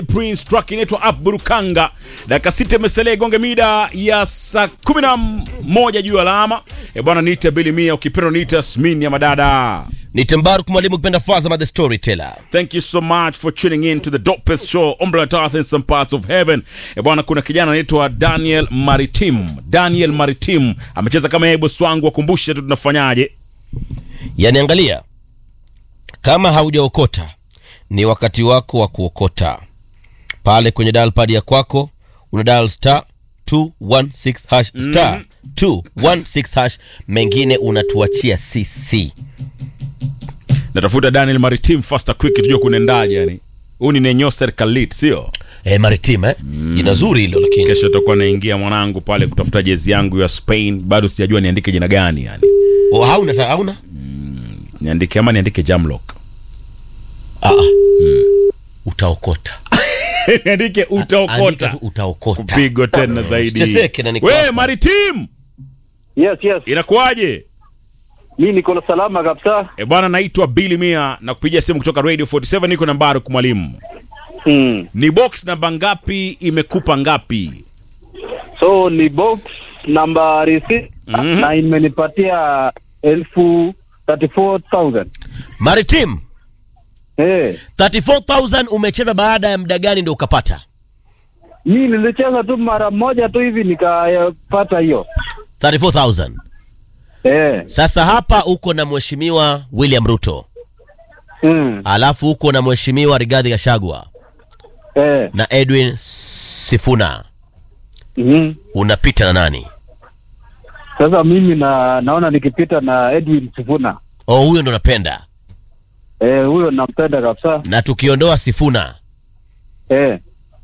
Prince track inaitwa Up Burukanga. Dakika sita imesalia igonge mida ya saa kumi na moja juu ya alama. E bwana, niite Billy Mia, ukipenda niite Asmin ya madada. ni Tembaruk mwalimu kipenda Fazama the storyteller. Thank you so much for tuning in to the dopest show on planet Earth in some parts of heaven. E bwana, kuna kijana anaitwa Daniel Maritim. Daniel Maritim amecheza kama yeye bosi wangu, wakumbushe tu tunafanyaje. Yani angalia, kama haujaokota ni wakati wako wa kuokota. Pale kwenye dial pad ya kwako una dial star 216 hash star 216 hash, mengine unatuachia sisi. Natafuta Daniel Maritim faster quick, tujue kunaendaje yani. Huu ni Nenyo Serikalit, sio? Eh, Maritim eh? Jina zuri hilo lakini. Kesho tutakuwa naingia mwanangu pale kutafuta jezi yangu ya Spain. Bado sijajua niandike jina gani yani. Oh, hauna ta- hauna? Niandike ama niandike Jamlock. Ah. ah. Utaokota. niandike Andika utaokota. tu utaokota. Kupigwa tena zaidi. Usichezeke na niko We hapa. Maritim, Yes, yes. inakuwaje? Mi niko na salama kabisa. E bwana, naitwa Billy Mia na kupigia simu kutoka Radio 47 niko na Mbaruk mwalimu. Mm. Ni box namba ngapi imekupa ngapi? So ni box nambari sita Mhm. na imenipatia elfu 34,000. Maritim, Eh, 34000 umecheza baada ya muda gani ndio ukapata? mi nilicheza tu mara moja tu hivi nikapata hiyo. 34000. Eh. Sasa hapa uko na mheshimiwa William Ruto, Mm. alafu uko na mheshimiwa Rigathi Gachagua Eh. na Edwin Sifuna, Mhm. unapita na nani? Sasa mimi na naona nikipita na Edwin Sifuna. Oh, huyo ndo napenda. Eh, huyo nampenda kabisa. Na tukiondoa Sifuna, Eh.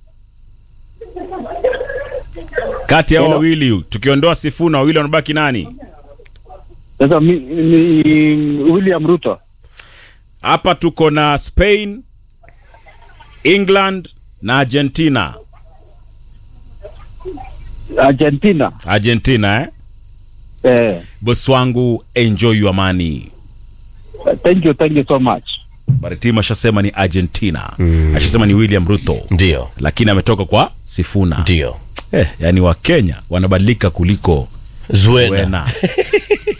Kati ya hao Hello? wawili tukiondoa Sifuna, wawili wanabaki nani? Sasa mi, ni William Ruto. Hapa tuko na Spain, England na Argentina. Argentina. Argentina eh? Eh. Bosi wangu enjoy your money. Thank you, thank you so much. Maritim ashasema ni Argentina. Ashasema ni William Ruto. ndio Lakini ametoka kwa Sifuna. ndio Eh, yani wa Kenya wanabadilika kuliko Zuena. Zuena.